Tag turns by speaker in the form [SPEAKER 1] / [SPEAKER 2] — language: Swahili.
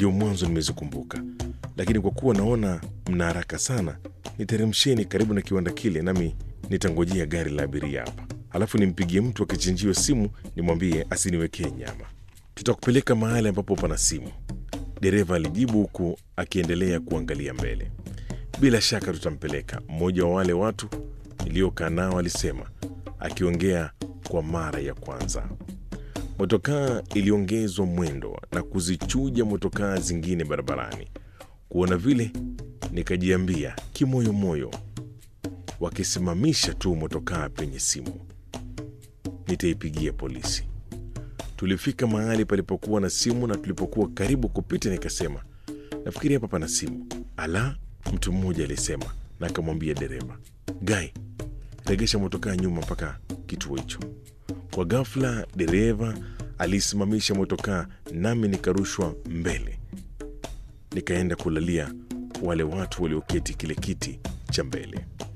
[SPEAKER 1] ndio mwanzo nimezikumbuka, lakini kwa kuwa naona mna haraka sana, niteremsheni karibu na kiwanda kile, nami nitangojea gari la abiria hapa, alafu nimpigie mtu akichinjiwe simu nimwambie asiniwekee nyama. Tutakupeleka mahali ambapo pana simu, dereva alijibu huku akiendelea kuangalia mbele. Bila shaka tutampeleka, mmoja wa wale watu niliokaa nao alisema, akiongea kwa mara ya kwanza. Motokaa iliongezwa mwendo na kuzichuja motokaa zingine barabarani. Kuona vile, nikajiambia kimoyomoyo, wakisimamisha tu motokaa penye simu, nitaipigia polisi. Tulifika mahali palipokuwa na simu, na tulipokuwa karibu kupita, nikasema nafikiri hapa pana simu. Ala, mtu mmoja alisema, na akamwambia dereva, Gai, regesha motokaa nyuma mpaka kituo hicho. Kwa ghafla dereva alisimamisha motokaa, nami nikarushwa mbele, nikaenda kulalia wale watu walioketi kile kiti cha mbele.